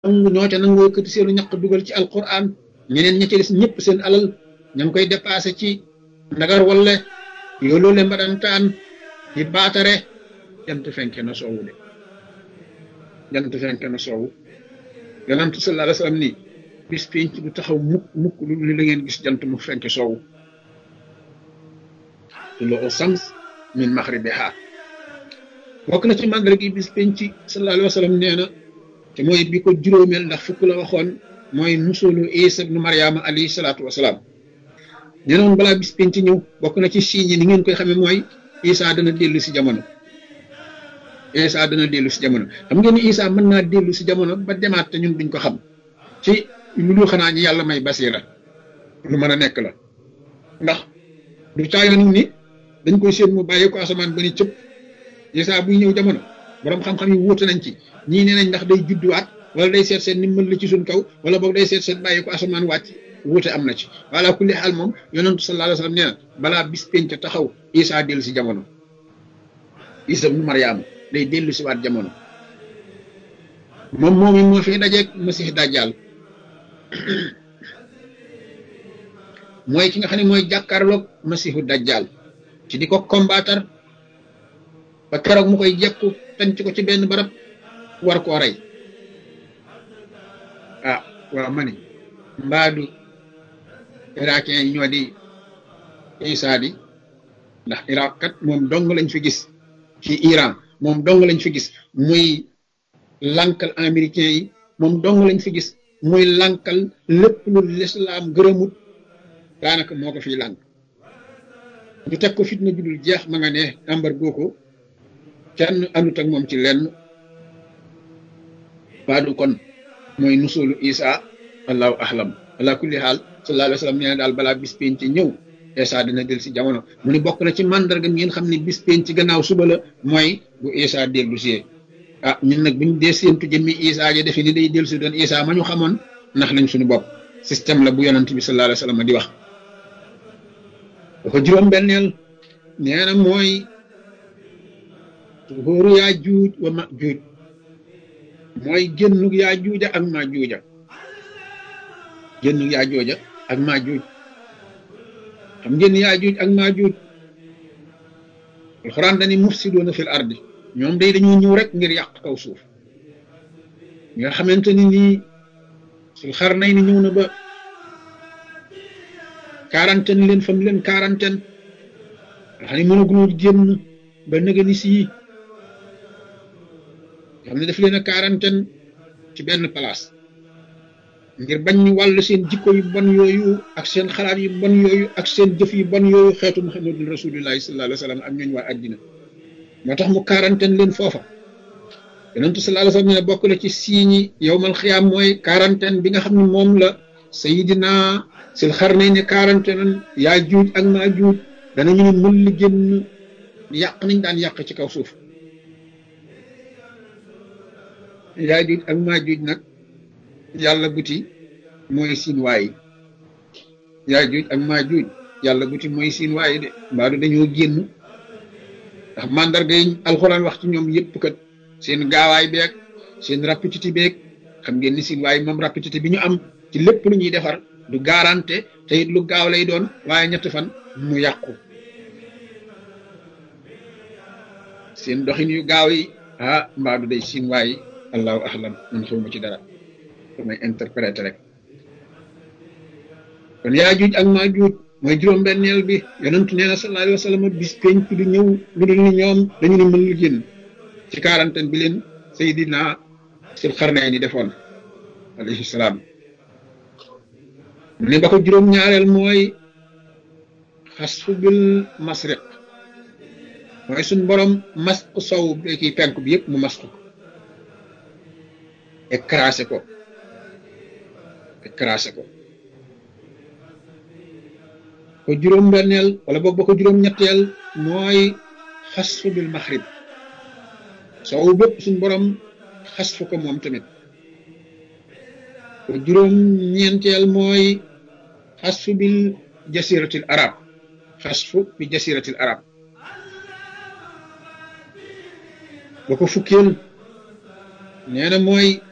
nangu ñoo ca nangoo yëkkati seenu ñaq dugal ci alquran ñeneen ña ca des ñëpp seen alal ña ngi koy dépassé ci ndagar walle yoolu le mbadantaan di baatare jant fenke na soowu de jant fenke na soowu yonent sallallahu alayhi wasallam nii bis penc du taxaw mukk mukk lu li la ngeen gis jant mu fenke soowu tullu shams min maghribiha bokk na ci màggal gi bis penc sallallahu alayhi wasallam nee na te mooy bi ko juróomeel ndax fukk la waxoon mooy nusulu isa ibnu mariama alayhi salaatu wasalaam nee noon balaa bis penc ñëw bokk na ci signes ni ngeen koy xamee mooy isa dana dellu si jamono isa dana dellu si jamono xam ngeen ni isa mën naa dellu si jamono ba demaat te ñun duñ ko xam ci lu dul xanaa ñi yàlla may basira lu mën a nekk la ndax du caayoon ni dañ koy séen mu bàyyi ko asamaan ba ni cëpp isa buy ñëw jamono borom xam-xam yi wuute nañ ci ñii nee nañ ndax day judduwaat wala day seet seen ni mën la ci suñ kaw wala boog day seet seen bàyyi ko asamaan wàcc wuute am na ci wala kulli xaal moom yonentu sallallahu alayhi wasallam nee na balaa bis penc taxaw isa dellu si jamono isa ibnu maryaama day dellu si waat jamono moom moom it moo fi dajeeg masih dajjal mooy ki nga xam ne mooy jàkkaarloog masihu dajjal ci di ko combattre ba keroog mu koy jekku tanc ko ci benn barab war koo rey ah waaw ma ni mbaadu irakien yi ñoo di isa di ndax iraq kat moom dong lañ fi gis ci iran moom dong lañ fi gis muy lankal américain yi moom dong lañ fi gis muy lankal lépp lu lislaam gërëmut daanaka moo ko fiy lànk ñu teg ko fitna judul jeex ma nga ne embargo ko kenn anut ak moom ci lenn baadu kon mooy nusulu isa allahu ahlam ala kulli xaal sallallahu alayhi wa sallam nee na daal balaa bis penc ci ñëw isa dina del si jamono mu ni bokk na ci mandarga ngeen xam ne bis penc ci gannaaw suba la mooy bu isa dellu si ah ñun nag buñ dee séentu jëmmi isa ja defe ni day dellu si doon isa ma ñu xamoon ndax nañ suñu bopp système la bu yonent bi sallallahu alayhi wa sallam di wax dafa juróom benneel nee na mooy tuxóoru yaa juuj wa ma juuj mooy génnug yaa juuja ak maa juuja génnug yaa jooja ak maa juuj xam ngeen yaa juuj ak maa juuj alxuraan dani mufsiduuna fil ardi ñoom day dañoo ñëw rek ngir yàq kaw suuf nga xamante ni nii sul xar nay ni ñëw na ba quarantaine leen fam leen quarantaine xam ne mënaguñoo génn ba nëga ni sii xam ne daf leen a quarantaine ci benn place ngir bañ ñu wàll seen jikko yu bon yooyu ak seen xalaat yu bon yooyu ak seen jëf yu bon yooyu xeetu muhammadul rasulillahi sallallahu alayhi wa sallam ak ñooñu waa addina moo tax mu quarantaine leen foofa yonentu sallallahu alayhi wa sallam ne bokk na ci siiñi yowmal xiyaam mooy quarantaine bi nga xam ne moom la sayidina sil xar nañ ne quarantaine yaa juuj ak maa juuj danañu ne mën li génn yàq nañ daan yàq ci kaw suuf yaa juuj ak maa juuj nag yàlla buti mooy siin waayi yaa juuj ak maa juuj yàlla buti mooy siin waayi de mbaadu dañoo génn ndax mandarga yi alxuraan wax ci ñoom yëpp kat seen gaawaay beeg seen rapidité beeg xam ngeen ni siin waayi moom rapidité bi ñu am ci lépp lu ñuy defar du garanté te it lu gaaw lay doon waaye ñetti fan mu yàqu seen doxin yu gaaw yi ah mbaadu day siin waayi allahu ahlam man xawma ci dara damay interpréter rek kon yaa juuj ak maa juuj mooy juróom-benneel bi yonentu nee na sallallahu alayhi wa sallam bis penc du ñëw lu dul ni ñoom dañu ne mën lu génn ci quarantaine bi leen Seydina sil xarnay ni defoon alayhi salaam mu ne ba ko juróom-ñaareel mooy xasfu bil masriq mooy suñ borom masq sow bi kii penk bi yëpp mu masq ko écrasé ko écrasé ko ko juróom-benneel wala boog ba ko juróom-ñetteel mooy xasfu bil maxrib sow bépp suñ borom xasfu ko moom tamit ko juróom-ñeenteel mooy xasfu bil jasiratil arab xasfu bi jasiratil arab ba ko fukkeel nee na mooy